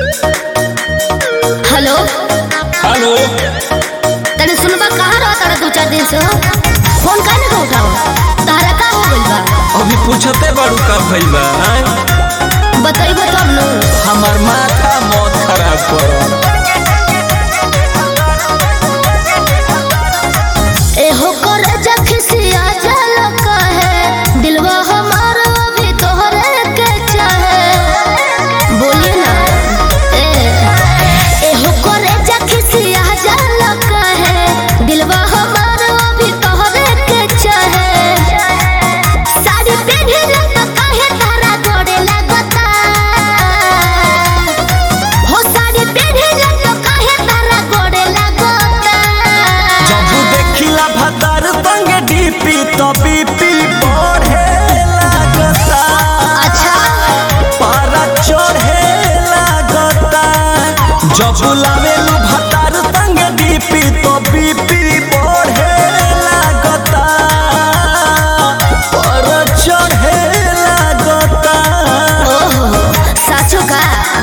Hello hello तने सुनबा कहाँ रहा तारा दो चार दिन से हो फोन काहे ना उठाओ तारा का हो गइल बा अभी पूछते बारू का भइल बा आय? बतइबो तब न हमार माथा मौत खराब कर एहो कर जखसिया जल कहे दिलवा हमारा अभी तोहरे के चाहे बोलिए ना ए एहो कर जखसिया जल कहे दिलवा हमारा अभी तोहरे के चाहे साड़ी पहने तो काहे तारा गोड़े लगता हो साड़ी पहने तो काहे तारा गोड़े लगता जब देखिला भतार संग डीपी तो बीपी बढ़े लागता अच्छा पारा चढ़े लागता जब लावेलू भतार संग डीपी तो बीपी बढ़े लागता पारा चढ़े लागता ओहो साचो का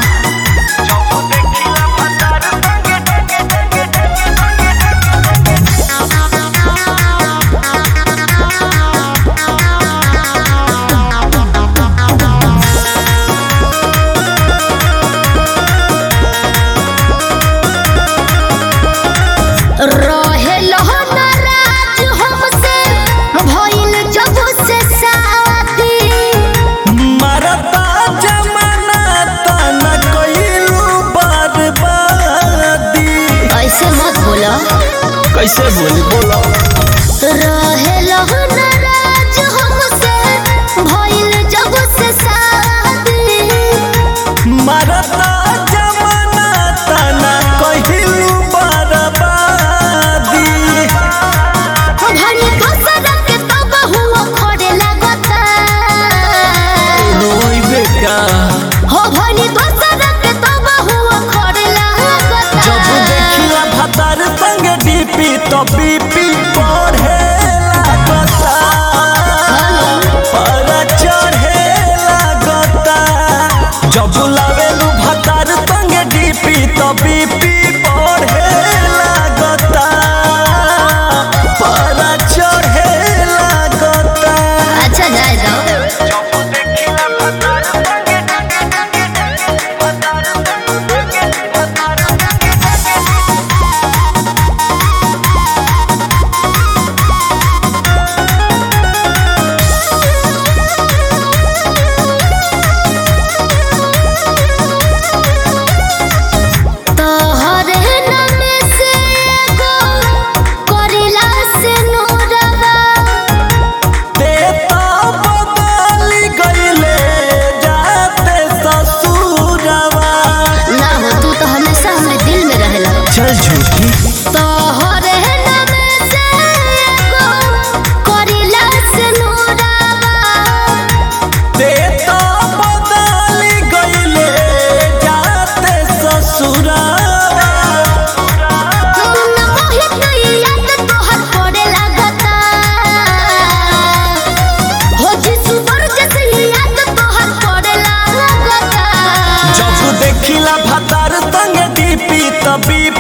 रहे नाराज हमसे भइल जब से शादी मरता जमाना तना कइलू बर्बादी ऐसे मत बोलो कैसे बोली बोलो रहे नाराज हमसे भइल जब से शादी मरता जमाना तना कइलू बर्बादी भनी कसर के तब हुआ खड़े लगता रोई बेटा हो भनी कसर के तब हुआ खड़े लगता जब देखिला भतार संग डीपी तो बीपी बढ़े लागता पर चढ़े लागता जब लावेलू भतार संग डीपी तो बीपी बढ़े लागता पर चढ़े लागता अच्छा जाए जाओ तोहरे नाम से एगो करिला से नूरवा देता बदली गईले जाते ससुरवा ना हो तू तो हमेशा हमरे दिल में रहेला चल झूठी तोहरे नाम से एगो करिला से नूरवा देता बदली गईले जाते ससुरवा मुन्ना मोहित नहीं याद तोहर पड़े लगता हो जिसु वर्ग से याद तोहर पड़े लगता जब देखिला भतार संग डीपी तबी